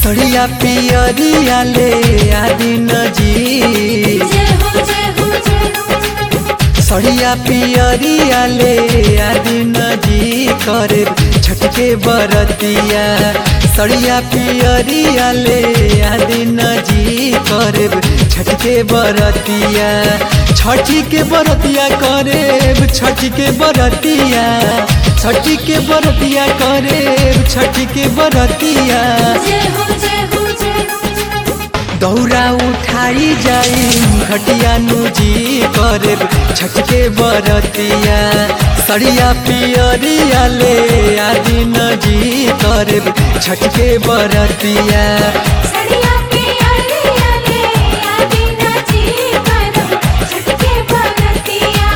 सड़िया पियरिया ले आदिन जी जय हो जय हो जय हो सड़िया पियरिया ले आदिन जी करे छटके बरतिया सड़िया पियरिया ले आदिन जी करे छटके बरतिया छठी के बरतिया करे छठी के बरतिया छठी के बरतिया करे छठी के बरतिया जय हो जय हो जय हो दौरा उठाई जाई घटिया नुजी करे छटके बरतिया सड़िया पियरिया ले आदि नजी करे छटके बरतिया सड़िया पियरिया ले आदि नाची करब छटके बरतिया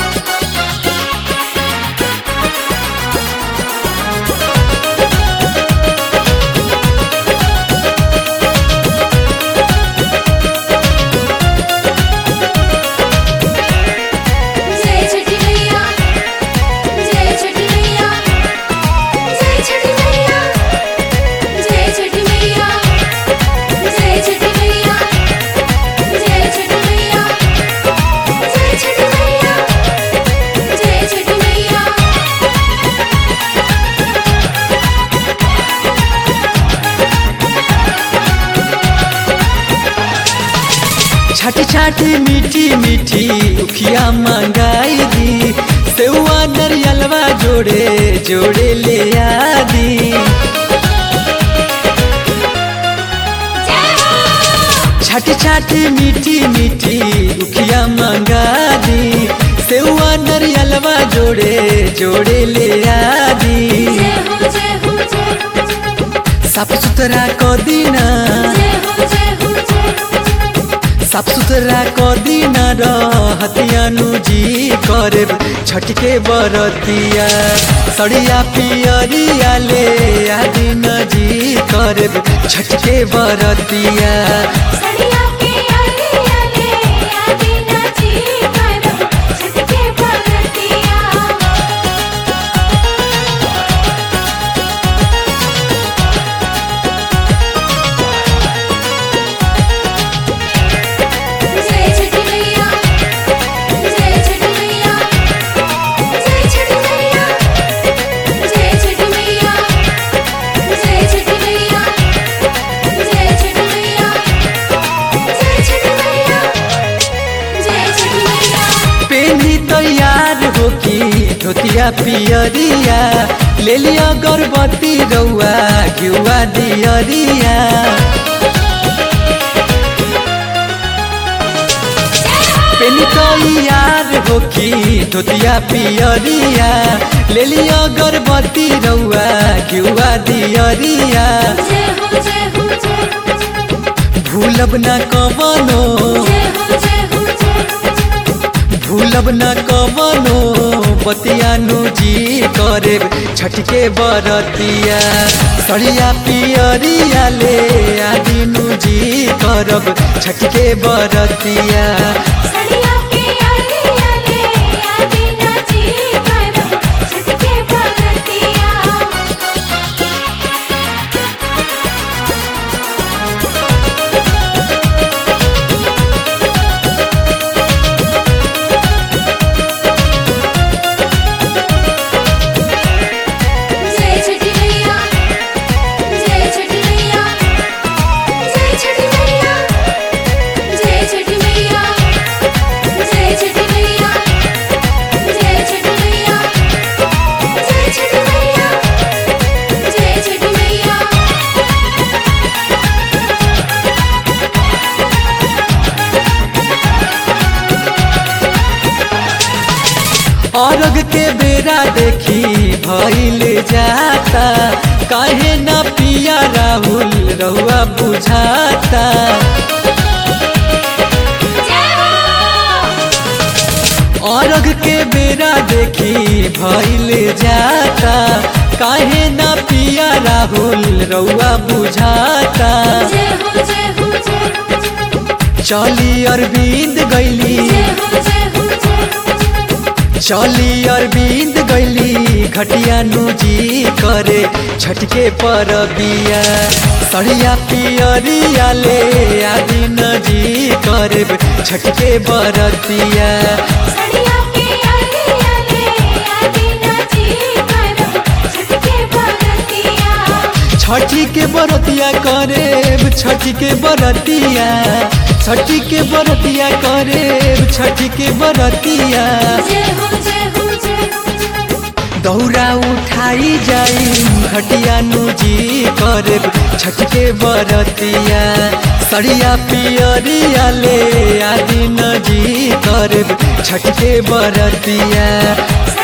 जय छठी मैया जय छठी मैया जय छठी मैया जय छठी मैया जय छठी मैया जय छठी मैया जय छठी मैया जय छठी मैया छाटी छाटी मीठी मीठी उखिया मंगाई दी सेवा नरियलवा जोड़े जोड़े ले आदी छाटी छाटी मीठी मीठी उखिया मंगा दी सेवा नरियलवा जोड़े जोड़े ले आदी जय हो जय हो जय हो साफ सुथरा क दीना जय हो जय हो जय हो साफ सुथरा क दीना रहतियानु जी करे छटके बरतिया सड़िया पियरिया ले आदि नजी करे छटके बरतिया सड़िया पियरिया ले आदि नाची करब छटके बरतिया जय छठी मैया जय छठी मैया जय छठी मैया जय छठी मैया जय छठी मैया जय छठी मैया जय छठी मैया जय छठी मैया पेनी तैयार हो की धोतिया पियरिया ले लिया गर्भवती रउआ घिउआ दियरिया पेनी तैयार हो की धोतिया पियरिया ले लिया गर्भवती रउआ घिउआ दियरिया जय हो जय हो जय हो भूलब न कवनो जय हो जय हो जय हो भूलब न कवनो बतियानु जी करे छटके बरतिया सड़िया पियरिया ले आदिनु जी करब छटके बरतिया सड़िया पियरिया ले आदि नाची करब छटके बरतिया जय छठी मैया जय छठी मैया जय छठी मैया जय छठी मैया जय छठी मैया जय छठी मैया जय छठी मैया जय छठी मैया अर्घ के बेरा देखी भइल जाता काहे न पिया राहुल रहुआ बुझाता अर्घ के बेरा देखी भइल जाता काहे न पिया राहुल रउआ बुझाता जय हो जय हो जय हो चली अरविंद गैली जय हो जय हो जय हो चली अरविंद गैली घटिया नुजी करे छ छटके पर बिया सड़िया पियरिया ले आदि नजी करब छटके बरतिया सड़िया के अरिया ले आदि नची करब छटके बरतिया छठी के बरतिया करेब छठी के बरतिया छठी के बरतिया करेब छठी के बरतिया जय हो जय हो जय हो दौरा उठाई जाई घटिया नुजी करेब छठ के बरतिया सड़िया पियरिया ले आदि नजी करेब छठ के बरतिया सड़िया